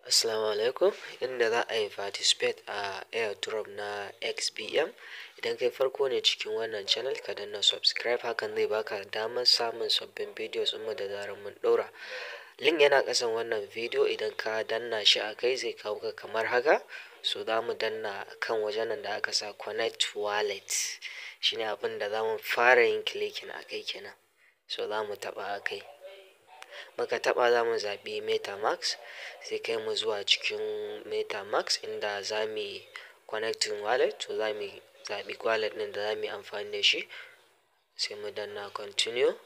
Assalamu alaikum. Inda za a yi participate a airdrop na XBM. Idan kai farko ne cikin wannan channel ka danna subscribe hakan zai baka damar samun sabbin videos ɗinmu da zarar mun ɗora. Link yana ƙasan wannan video idan ka danna shi a kai zai kawo ka kamar haka. So za mu danna kan wajen nan da aka sa connect wallet. Shine abin da za mu fara yin clicking a kai kenan. So za mu taɓa a kai. Muka taɓa za mu zaɓi MetaMask sai kai mu zuwa cikin MetaMask inda za mu yi connecting wallet. To za mu zaɓi wallet ɗin da za mu yi amfani da shi sai mu danna continue.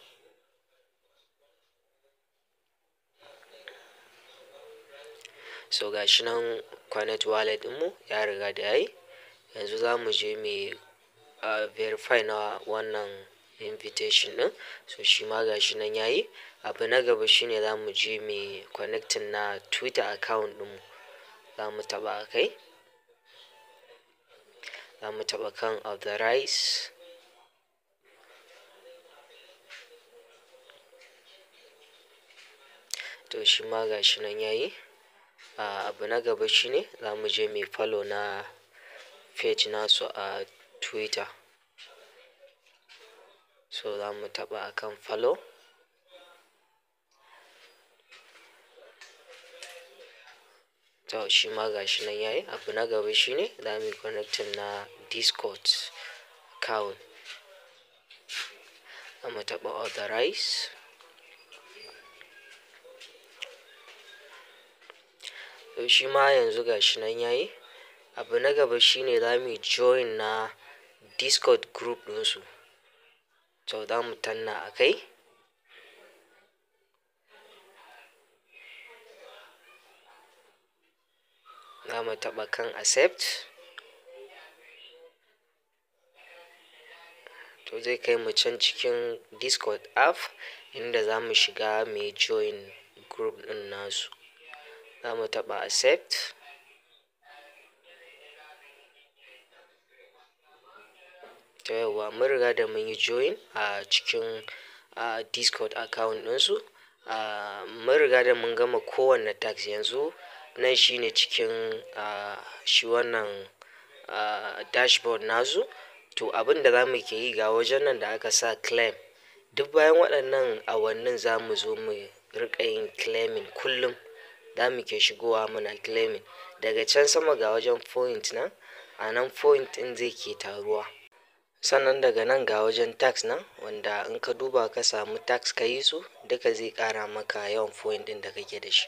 So ga shi nan connect wallet ɗinmu ya riga da yayi. Yanzu za mu je mu verify na wannan invitation ɗin. So shi ma ga shi nan yayi. Abu na gaba shine za mu je mu connecting na Twitter account ɗinmu. Za mu taɓa a kai. Za mu taɓa kan authorize. To shi ma ga shi nan yayi. Abu na gaba shine za mu je mu follow na page nasu a Twitter. So za mu taɓa akan follow. To shi ma ga shi nan yayi. Abu na gaba shine za mu yi connecting na Discord account. Za mu taɓa authorize. To shi ma yanzu ga shi nan yayi. Abu na gaba shine za mu join na Discord group ɗinsu. To za mu tanna a kai. Za mu taɓa kan accept. To zai kai mu can cikin Discord app inda za mu shiga mu join group ɗin nasu. Za mu taɓa accept. To yauwa mun riga da mun yi join a cikin Discord account ɗinsu. Mun riga da mun gama kowanne task yanzu. Nan shine cikin shi wannan dashboard nasu. To abin da za mu ke yi ga wajen nan da aka sa claim. Duk bayan waɗannan awannin za mu zo mu riƙa yin claiming kullum. Za mu ke shigowa muna claiming. Daga can sama ga wajen point nan. A nan point ɗin zai ke taruwa. Sannan daga nan ga wajen task nan wanda in ka duba ka samu task ka yi su duka zai ƙara maka yawan point ɗin da kake da shi.